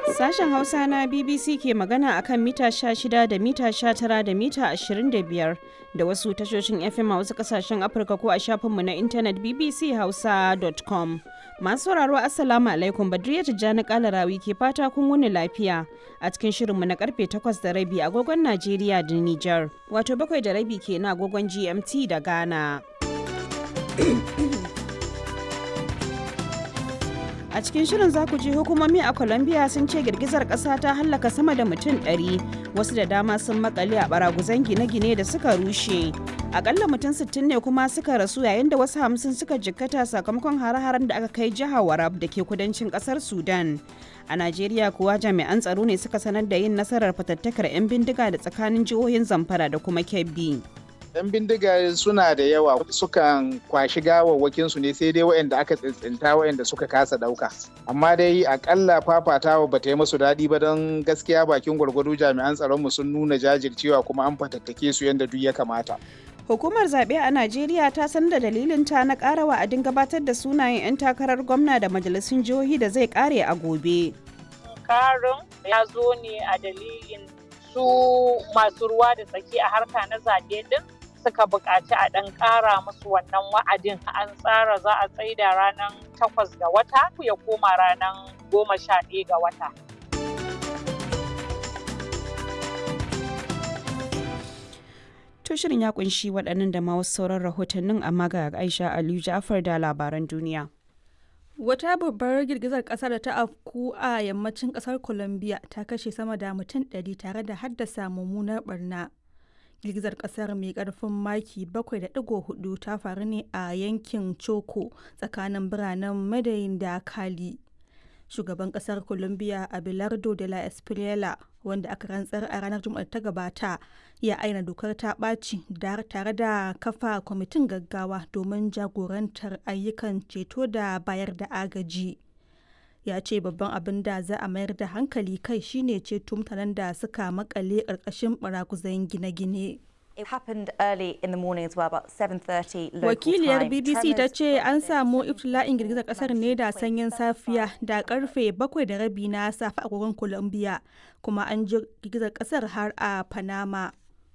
Sashen Hausa na BBC ke magana akan mita 16 da mita 19 da mita 25 da wasu tashoshin FM a wasu kasashen Afirka ko a shafinmu na intanet bbchausa.com. Masu sauraro Assalamu alaikum Badriya Tijjani Kalarawi ke fata kun wuni lafiya a cikin shirinmu na karfe 8 da rabi agogon Najeriya da Nijar. Wato bakwai da rabi ke na agogon GMT da Ghana. A cikin shirin za ku ji hukumomi a Colombia sun ce girgizar ƙasa ta hallaka sama da mutum 100 wasu da dama sun makale a baraguzan gine-gine da suka rushe. Akalla mutum 60 ne kuma suka rasu yayin da wasu hamsin suka jikkata sakamakon hare-haren da aka kai jihar Warab da ke kudancin ƙasar Sudan. A Najeriya kuwa jami'an tsaro ne suka sanar da yin nasarar fatattakar 'yan bindiga da tsakanin jihohin Zamfara da kuma Kebbi. 'yan bindiga suna da yawa sukan kwashi gawawwakin su ne sai dai waɗanda aka tsintsinta waɗanda suka kasa ɗauka amma dai akalla fafatawa ba ta yi musu daɗi ba don gaskiya bakin gwargwado jami'an tsaron mu sun nuna jajircewa kuma an fatattake su yadda duk ya kamata Hukumar zaɓe a Najeriya ta san da dalilin ta na ƙara wa'adin gabatar da sunayen 'yan takarar gwamna da majalisun jihohi da zai ƙare a gobe. Karin ya zo ne a dalilin su masu ruwa da tsaki a harka na zaɓe din suka buƙaci a ɗan ƙara musu wannan wa'adin an tsara za a tsaida ranar takwas ga wata ya koma ranar goma sha ɗaya ga wata. To shirin ya kunshi waɗannan da ma wasu sauran rahotannin amma ga Aisha Aliyu Ja'far da labaran duniya. Wata babbar girgizar ƙasa da ta afku a yammacin ƙasar Colombia ta kashe sama da mutum 100 tare da haddasa mummunar barna. girgizar kasar mai karfin maki 7.4 ta faru ne a yankin choco tsakanin biranen madayin da kali shugaban kasar colombia abelardo de la espriela wanda aka rantsar a ranar juma'a ta gabata ya aina dokar ta ɓaci tare da kafa kwamitin gaggawa domin jagorantar ayyukan ceto da bayar da agaji ya ce babban abin da za a mayar da hankali kai shine ceto mutanen da suka makale ƙarƙashin barakuzan gine-gine. Wakiliyar BBC ta ce an samu iftila'in girgizar kasar ne da sanyin safiya da karfe bakwai da rabi na safe a kogon Colombia kuma an ji girgizar kasar har a Panama.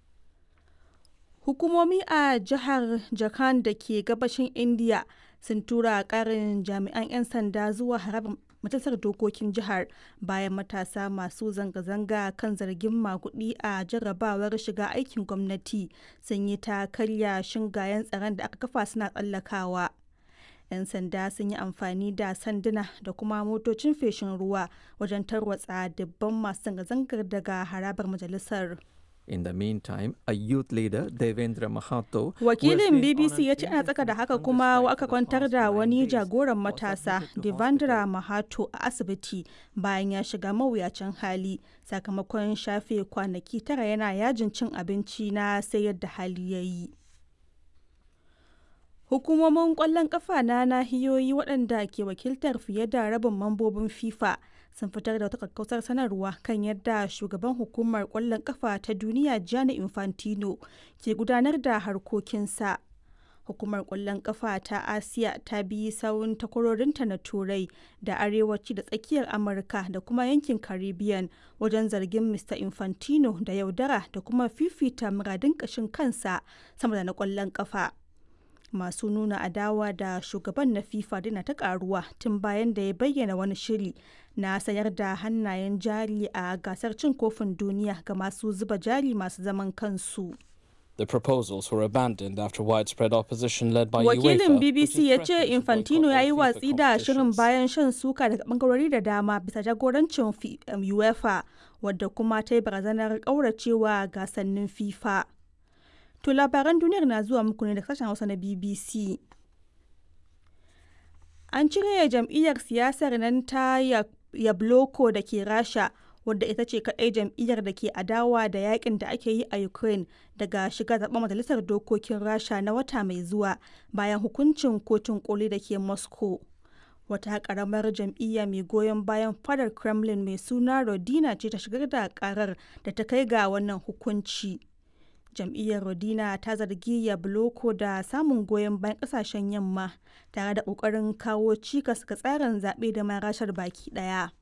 Hukumomi a jihar Jharkhand da ke gabashin India sun tura karin jami'an 'yan sanda zuwa harabar majalisar dokokin jihar bayan matasa masu zanga-zanga kan zargin makudi a jarrabawar shiga aikin gwamnati sun yi ta karya shingayen tsaron da aka kafa suna tsallakawa 'yan sanda sun yi amfani da sanduna da kuma motocin feshin ruwa wajen tarwatsa dubban masu zanga-zangar daga harabar majalisar In the meantime, a youth leader, Devendra Mahato, Wakilin BBC ya ce ana tsaka da haka kuma aka kwantar da wani jagoran matasa, Devendra Mahato, a asibiti bayan ya shiga mawuyacin hali sakamakon shafe kwanaki tara yana yajin cin abinci na sai yadda hali ya yi. Hukumomin ƙwallon ƙafa na nahiyoyi waɗanda ke wakiltar fiye da rabin mambobin FIFA sun fitar da wata kakkausar sanarwa kan yadda shugaban hukumar kwallon kafa ta duniya Gianni Infantino ke gudanar da harkokinsa. Hukumar kwallon kafa ta Asiya ta bi sawun takwarorinta na Turai da Arewaci da tsakiyar Amurka da kuma yankin Caribbean wajen zargin Mr. Infantino da yaudara da kuma fifita muradin ƙashin kansa sama da na kwallon kafa. masu nuna adawa da shugaban na fifa dina ta karuwa tun bayan da ya bayyana wani shiri na sayar da hannayen jari a gasar cin kofin duniya ga masu zuba jari masu zaman kansu The proposals were abandoned after widespread opposition led by Wakilin UEFA, BBC ya ce Infantino ya yi watsi da shirin bayan shan suka daga bangarori da dama bisa jagorancin UEFA wadda kuma ta yi barazanar ƙauracewa gasannin FIFA. To labaran duniyar na zuwa muku ne da sashen Hausa na BBC. An cire jam'iyyar siyasar nan ta Yabloko da ke Rasha wadda ita ce kaɗai jam'iyyar da ke adawa da yakin da ake yi a Ukraine daga shiga zaɓen majalisar dokokin Rasha na wata mai zuwa bayan hukuncin kotun koli da ke Moscow. Wata ƙaramar jam'iyya mai goyon bayan fadar Kremlin mai suna Rodina ce ta shigar da ƙarar da ta kai ga wannan hukunci. jam'iyyar rodina ta zargi yabloko da samun goyon bayan kasashen yamma tare da kokarin kawo cikas ga tsarin zaɓe da marashar baki ɗaya